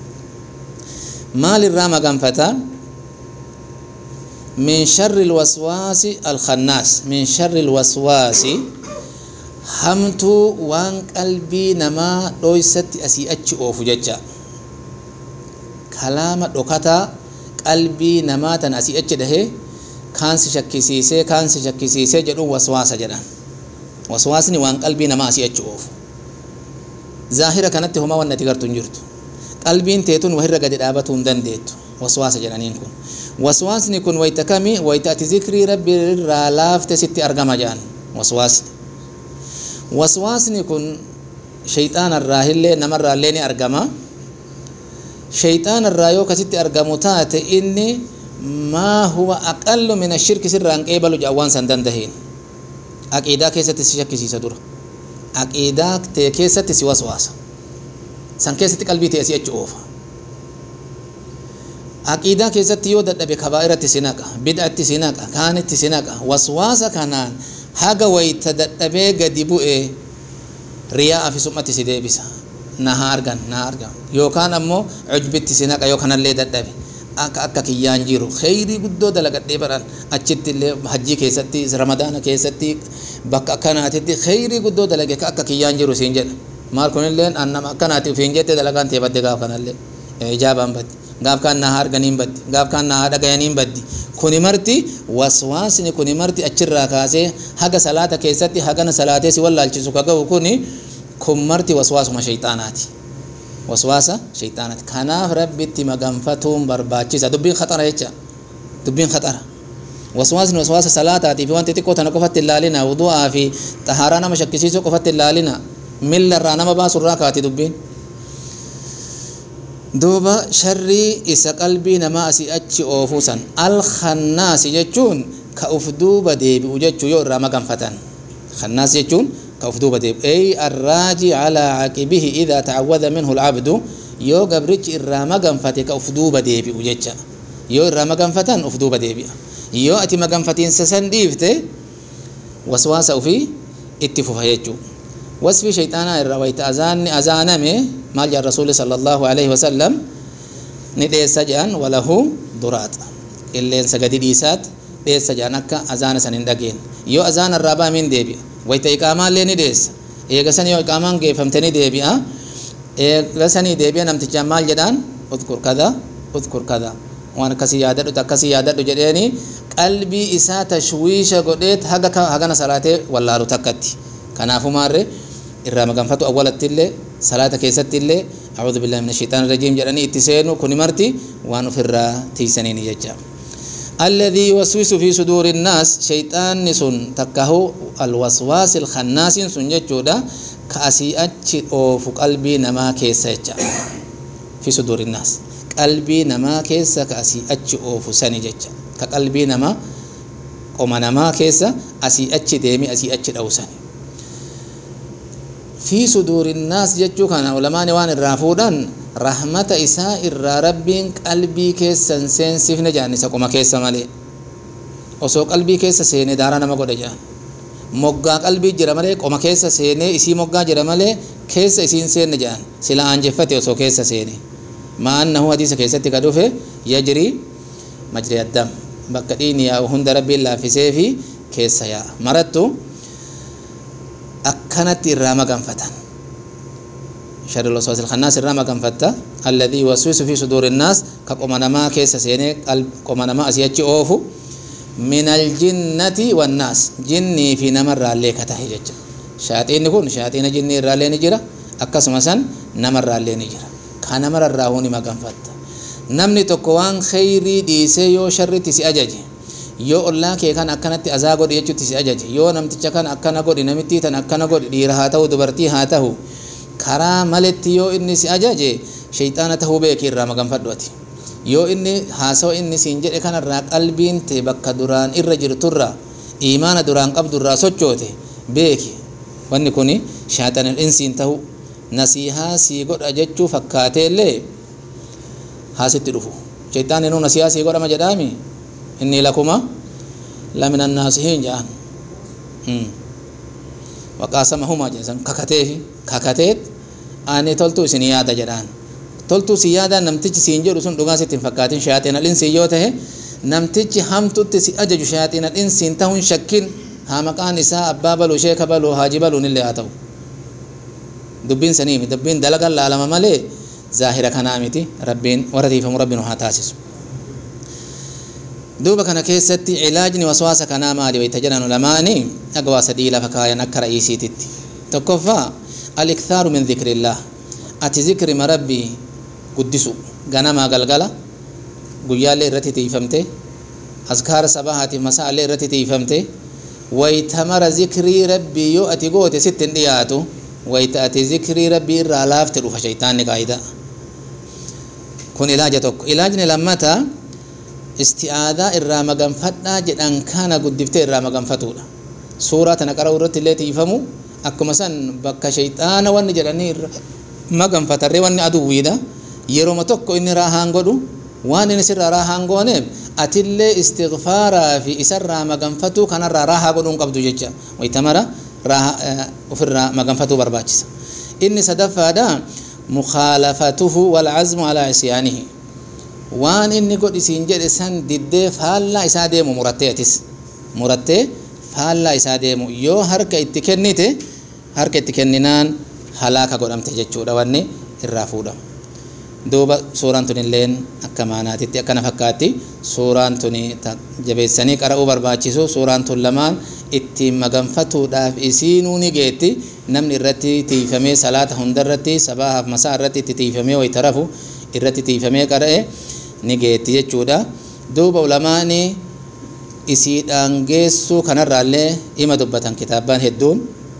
maal irraa maganfataa min sharri alwaswaasi alkhannaas min sharri alwaswaasi hamtuu waan qalbii namaa dhoysatti asii achi oofu jecha kalaama dhokataa qalbii namaa tan asii achi dhahee kaansi shakkisiisee kaansi shakkisiisee jedhu waswaasa jedhan waswaasni waan qalbii namaa asii achi oofu zaahira kanatti homaa wanni ati gartu hin jirtu qalbiin teetun wahirra gadi dhaabatuu hin dandeettu waswaasa jedhaniin kun waswaasni kun wayta kami wayta ati zikrii rabbi irraa laafte sitti argama jedhan waswaasni waswaasni kun shayxaanarraa illee namarraallee ni argama shayxaanarraa yoo kasitti argamu taate inni maa huwa aqallu min ashirki sirraan qeebalu jedhan waan san dandahiin aqiidaa keessatti si shakkisiisa dura aqiidaa tee keessatti si waswaasa san keessatti qalbii tee si achi oofa aqiidaa keessatti yoo dadhabe kabaa'iratti si naqa bid'atti si naqa kaanitti si naqa waswaasa kanaan haga wayta dadhabee gadi bu'e riyaa fi summatti si deebisa na haa argan na haa argan yookaan ammoo cujbitti si naqa yoo kanallee dadhabe akka akka kiyyaan jiru kheyrii guddoo dalagadhee baran achitti illee hajjii keessatti ramadaana keessatti bakka akkanaatitti kheyrii guddoo dalage ka akka kiyyaan jiru siin jedha maal kunilleen annama akkanaati ufiin jette dalagaan tee badde gaaf kanallee ijaabaan baddi gaaf kaan na haa arganiin baddi gaaf kaan na haa dhagayaniin baddi kuni marti waswaasni kuni marti achirraa kaasee haga salaata keessatti hagana salaatee si wallaalchisu ka ga'u kuni kun marti waswaasuma shayxaanaati waswaasa shayxaanaati kanaaf rabbitti maganfatuun barbaachisa dubbiin khaxara jecha dubbiin khaxara waswaasni waswaasa salaataatii fi wanti xiqqoo tana qofatti ilaalina wudu'aa fi xahaaraa nama shakkisiisuu qofatti ilaalina milla irraa nama baasu irraa kaati dubbiin duuba sharrii isa qalbii namaa asii achi oofuu san alkhannaasi jechuun ka uf duuba deebi'u jechuu yoo irraa maganfatan khannaas jechuun ka uf duuba deebi'u ey arraaji calaa caqibihi idaa tacawwada minhu alcabdu yoo gabrichi irraa maganfate ka uf duuba deebi'u jecha yoo irraa maganfatan uf duuba deebi'a yoo ati maganfatiinsa san dhiifte waswaasa ufii itti fufa jechuu wasfi shayxaanaa irraa wayta azaanni azaaname maal jedhan rasuuli sala allahu alaihi wasalam ni dheessa jedhan walahu duraat qilleensa gadi dhiisaat dheessa jedhan akka azaana san hin dhageen yoo azaana irraa baamiin deebi'a wayta iqaamaallee ni dheessa eega san yoo iqaamaan geeffamte ni deebi'a eega sanii deebi'a namtichaan maal jedhaan udkur kada udkur kada waan akkasii yaadadhu akkasii yaadadhu jedheeni qalbii isaa tashwiisha godheet haga hagana salaatee wallaalu takkatti kanaafumaarre irraa maganfatu awwalatti illee salaata keessatti illee أعوذ بالله من الشيطان الرجيم جراني اتسينو كوني مرتي وان فرا تيسنين ججا الذي يوسوس في صدور الناس شيطان سن تكهو الوسواس الخناس سن ججودا كأسي أتش أوف قلبي نما كيسا في صدور الناس قلبي نما كيسا كأسي أتش أوف سني ججا كقلبي نما قوم نما كيسا أسي أتش ديمي أسي أتش أوسني في صدور الناس جچو كان علماء وان الرافودان رحمة إساء الرا ربين قلبي كيسا سين سفن جاني سقوما كيسا مالي osoo qalbii keessa seene daaraa nama godha jedhan moggaa qalbii jira malee qoma keessa seenee isii moggaa jira malee keessa isiin seenne jedhan sila aanjeffate osoo keessa seene maannahu hadiisa keessatti ka dhufe yajrii majri addam bakka dhiini yaa'u hunda rabbiin laaffisee fi keessa yaa'a marattu akkanatti irraa maganfatan شر الوسواس الخناس الرama ganfatta الذي يوسوس في صدور الناس كقوم نما كيس سيني قوم نما أسيتش أوفو من الجنة والناس جني في نمر عليك تهجج shaaxiinni kun shaaxiina jinnii irraallee ni jira akkasuma san namarraallee ni jira ka namararraa huni maganfatta namni tokko waan kheyrii dhiisee yoo sharritti si ajaje yoo ollaa kee kan akkanatti azaa godhi jechuutti si ajaje yoo namticha kan akkana godhi namittii tan akkana godhi dhiira haa ta'u dubartii haa ta'u karaa maletti yoo inni si ajaje shayxaana tahuu beeki irraa maganfadhu ati yoo inni haasawa inni siin jedhe kanarraa qalbiin tee bakka duraan irra jirturra iimaana duraan qabdurraa sochoote beeki wanni kun shaaxanal insiin tahu nasiihaa sii godha jechuu fakkaateellee haasitti dhufu shayxaan inuu nasiihaa sii godhama jedhaami inni lakuma lamina naasihiin jedhan waqaasamahumaa jedhan kakateefi kakateet ani toltuu isin yaada jedhaan toltuu si yaadaan namtichi siin jedhu sun dhugaa sitti hin fakkaatin shayaaxiina dhinsiin yoo tahe namtichi hamtutti si ajaju shayaaxiina dhinsiin tahuun shakkin haa maqaan isaa abbaa baluu sheeka baluu haaji baluun illee haa ta'u dubbiin saniimi dubbiin dalagan laalama malee zaahira kanaa miti rabbiin warra tiifamu rabbiin haa taasisu duuba kana keessatti cilaajni waswaasa kanaa maali wayta jedhan ulamaani dhagawaa sadii lafa kaayan akka ra'iisiititti tokkoffaa aliktaaru min dhikrillah ati zikrima rabbii guddisu ganamaa galgala guyyaallee irratti tiifamte askaara sabahaatiif masaallee irratti tiifamte wayta mara zikrii rabbii yoo ati goote sitti hin dhiyaatu wayta ati zikrii rabbii irraa laafte dhufa shaytaanni qaayida kun ilaaja tokko ilaajni lammataa isti'aadaa irraa maganfadhaa jedhan kana guddiftee irraa maganfatuudha suuraa tana qara'uu irratti illee tiifamu akkuma san bakka shayxaana wanni jedhanii irra maganfatarree wanni aduwwiidha yeroma tokko inni raahaan godhu waan inni sirraa raahaan gooneef atillee istighfaaraa fi isarraa maganfatuu kanarraa raahaa godhuun qabdu jecha waytamara raahaa ofirraa maganfatuu barbaachisa inni sadaffaadha mukhaalafatuhu walcazmu alaa isyaanihi waan inni godhisiin jedhe san diddee faallaa isaa deemu murattee atis murattee faallaa isaa deemu yoo harka itti kennite harka itti kenninaan halaaka godhamte jechuudha wanni irraa fuudhamu duuba suuraan tun illeen akka maanaatitti akkana fakkaatti suuraan tun jabeessanii qara'uu barbaachisu suuraan tun lamaan ittiin maganfatuudhaaf isiinuu ni geetti namni irratti tiifamee salaata hundarratti sabaahaaf masaa irratti itti tiifamee wayita rafu irratti tiifamee qara'e ni geetti jechuudha duuba ulamaani isiidhaan geessuu kanarraallee ima dubbatan kitaabaan hedduun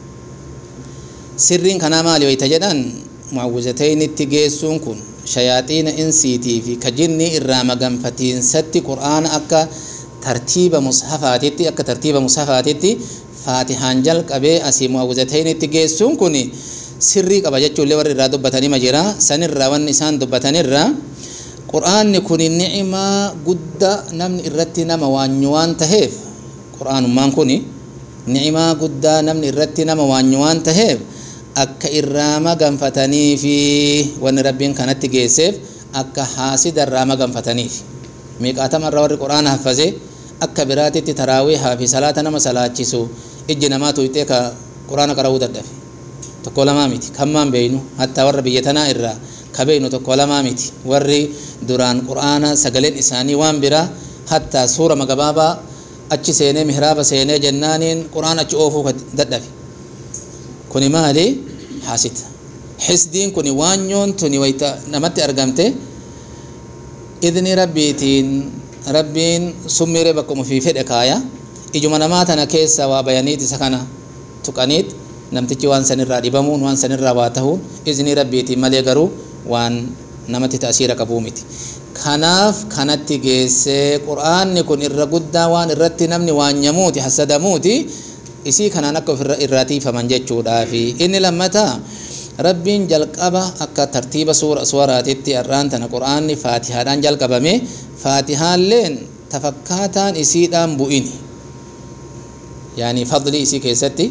sirriin kanaa maali wayita jedhan muawwizataynitti geessuun kun shayaaxiina insiitii fi kajinni irraa maganfatiinsatti qur'aana akka tartiiba mushafaatitti akka tartiiba mushafaatitti faatihaan jalqabee asii muawwizataynitti geessuun kun sirrii qaba jechuullee warri irraa dubbatanima jira sanirraa wanni isaan dubbatanirraa qur'aanni kun ni'imaa guddaa namni irratti nama waanyu waan taheef qur'aanummaan kun ni'imaa guddaa namni irratti nama waanyu waan taheef akka irraa maganfatanii fi wanni rabbiin kanatti geesseef akka haasida irraa maganfataniif miiqaatamarraa warri qur'aana haffazee akka biraatitti taraawiihaa fi salaata nama salaachisu ijji namaa tuyxee ka qur'aana qara'uu dadhabe tokko lamaa miti kammaan beeynu hattaa warra biyya tanaa irraa ka beeynu tokko lamaa miti warri duraan qur'aana sagaleen isaanii waan biraa hattaa suura magabaabaa achi seenee mihraaba seenee jennaaniin qur'aan achi oofuu dadhabe kuni maali haasita xisdiin kuni waanyoon tuni wayta namatti argamte idni rabbiitiin rabbiin summiiree bakkuma fi fedhe kaaya ijuma namaa tana keessa waa bayaniit isa kana tuqaniit namtichi waan sanirraa dhibamuun waan sanirraa waa tahuun izni rabbiitiin malee garuu waan namatti ta'asiira qabuu miti kanaaf kanatti geessee qur'aanni kun irra guddaa waan irratti namni waanyamuuti hasadamuuti isii kanaan akka ofirra irraa tiifaman jechuudhaafi inni lammataa rabbiin jalqaba akka tartiiba suura suwaraatitti har'aan tana qur'aanni faatihaadhaan jalqabame faatihaalleen tafakkaataan isiidhaan bu'ini yaani fadli isii keessatti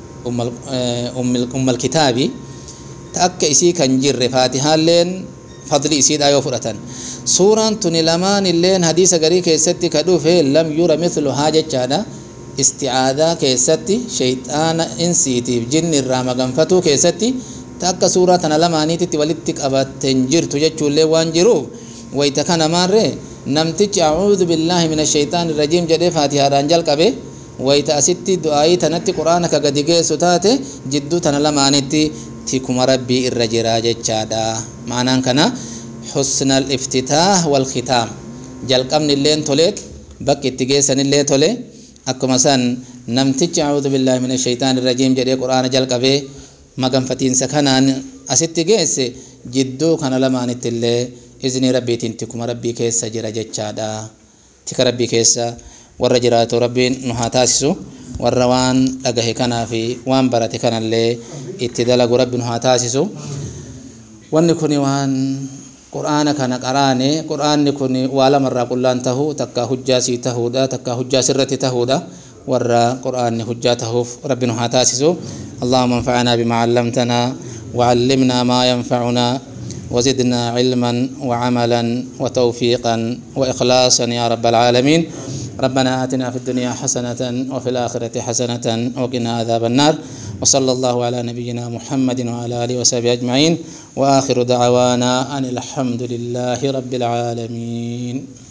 ummal kitaabi ta akka isii kan jirre faatihaalleen fadli isiidhaa yoo fudhatan suuraan tuni lamaan illeen hadiisa garii keessatti ka dhufe lam yura mithluhaa jechaadha isti'aadaa keessatti shayxaana insiitiif jinni irraa maganfatuu keessatti ta akka suuraa tana lamaaniititti walitti qabatten jirtu jechuullee waan jiruuf wayta kana maarree namtichi acuudu billaahi min ashayxaani irrajiim jedhee faatihaadhaan jalqabe wayita asitti du'aayii tanatti quraana ka gadi geessu taate jidduu tana lamaanitti tikuma rabbii irra jira jechaadha maanaan kana xusna aliftitaah walkhitaam jalqabni illeen toleet bakki itti geessan illee tole akkuma san namtichi acuudu billaahi min ashaytaan irrajiim jedhee quraana jalqabee maganfatiinsa kanaan asitti geesse jidduu kana lamaanitti illee iznii rabbiitiin tikuma rabbii keessa jira jechaadha tika rabbii keessa warra jiraatu rabbiin nu haa taasisu warra waan dhagahe kanaa fi waan barate kanallee itti dalagu rabbi nu haa taasisu wanni kun waan qur'aana kana qaraane qur'aanni kun waa lamarraa qullaan tahuu takka hujjaa sii tahuudha takka hujjaa sirratti tahuudha warra qur'aanni hujjaa tahuuf rabbi nu haa taasisu اللهم انفعنا بما علمتنا وعلمنا ما ينفعنا وزدنا علما وعملا وتوفيقا واخلاصا يا رب العالمين ربنا اتنا في الدنيا حسنه وفي الاخره حسنه وقنا عذاب النار وصلى الله على نبينا محمد وعلى اله وصحبه اجمعين واخر دعوانا ان الحمد لله رب العالمين